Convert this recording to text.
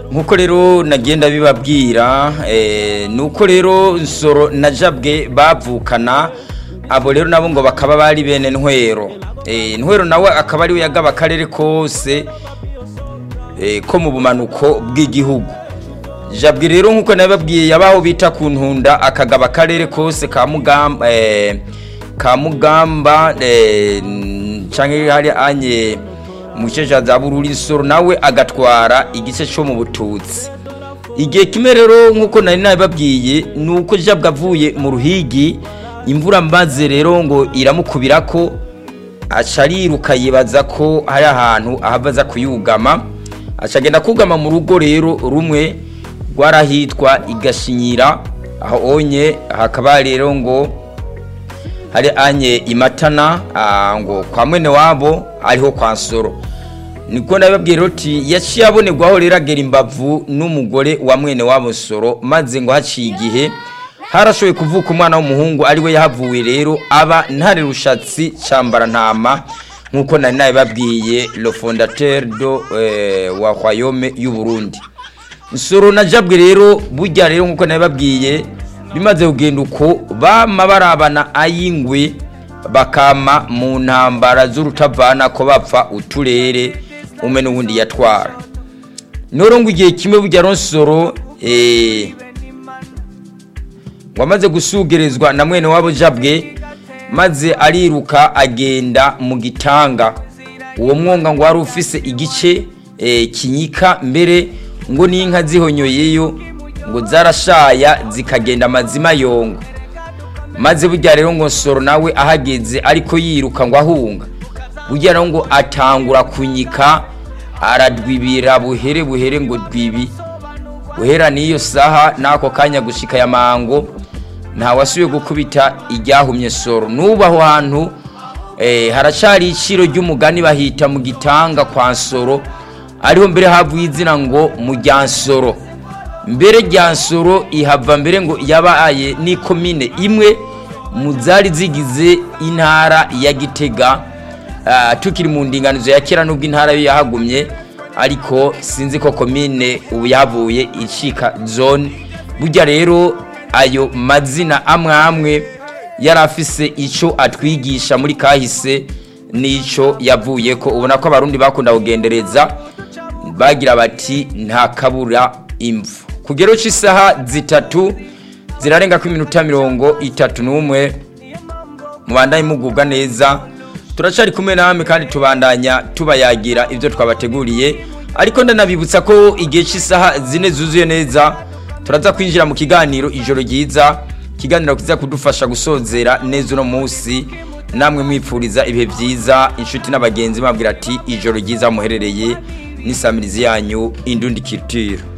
nk'uko rero nagenda bibabwira ni uko rero nsoro na jabwe bavukana abo rero nabo ngo bakaba bari bene ntwero ntwero nawe akaba ariwe yagaba akarere kose ko mu bumanuko bw'igihugu jabwe rero nk'uko nabibabwiye yabaho bita ku ntunda akagaba akarere kose ka mugamba ka mugamba cyangwa hari anye mu gice cya za bururi nsoro nawe agatwara igice cyo mu bututsi igihe kimwe rero nk'uko nari nabibabwiye ni uko jabwe avuye mu ruhigi imvura mbaze rero ngo iramukubira ko aca ariruka yibaza ko hari ahantu ahava aza kuyugama acagenda kugama mu rugo rero rumwe rwarahitwa igashinyira aho onye hakaba rero ngo hari anye imatana ngo kwa mwene wabo ariho kwa nsoro niko nabibabwira uti yaciye abonerwaho rero agera imbavu n'umugore wa mwene wabo nsoro maze ngo haciye igihe harashoboye kuvuka umwana w'umuhungu ariwe yahavuye rero aba ntare rushatsi cyambara ntama nk'uko nari nabibabwiye le fondateur do wa royaume y'u Burundi nsoro na jabwe rero burya rero nk'uko nabibabwiye bimaze kugenda uko bama barabana ayingwe bakama mu ntambara z'urutavana ko bapfa uturere umwe n'ubundi yatwara noro ngo igihe kimwe burya ronsoro wamaze gusugerezwa na mwene wabo jabwe maze ariruka agenda mu gitanga uwo mwonga ngo wari ufise igice kinyika mbere ngo n'inka zihonyoyeyo ngo zarashaya zikagenda amazima yongo maze burya rero ngo nsoro nawe ahageze ariko yiruka ngo ahunga burya rero ngo atangura kunyika aradwibira buhere buhere ngo dwibi guhera n'iyo saha n'ako kanya gushika ya mango ntawasubiye gukubita iryahumye soro n'ubu aho hantu haracari iciro ry'umugani bahita mu gitanga kwa nsoro ariho mbere havuye izina ngo mu nsoro mbere rya nsoro ihava mbere ngo yabaye n'ikomine imwe mu zari zigize intara ya gitega tukiri mu ndinganizo ya kera n'ubwo intara yo yahagumye ariko sinzi ko komine ubu yavuye icika zone burya rero ayo mazina amwe amwe yari afise icyo atwigisha muri kahise n'icyo yavuye ko ubona ko abarundi bakunda kugendereza bagira bati nta kabura imvu kugero cy'isaha zitatu zirarenga ko iminota mirongo itatu n'umwe mubandanye mugubwa neza turacari kumwe namwe kandi tubandanya tubayagira ibyo twabateguriye ariko ndanabibutsa ko igihe cy'isaha zine zuzuye neza turaza kwinjira mu kiganiro ijoro ryiza ikiganiro kiza kudufasha gusozera neza uno munsi namwe mwipfuriza ibihe byiza inshuti n'abagenzi babwira ati ijoro ryiza muherereye n'isamirizi yanyu indundi kitiro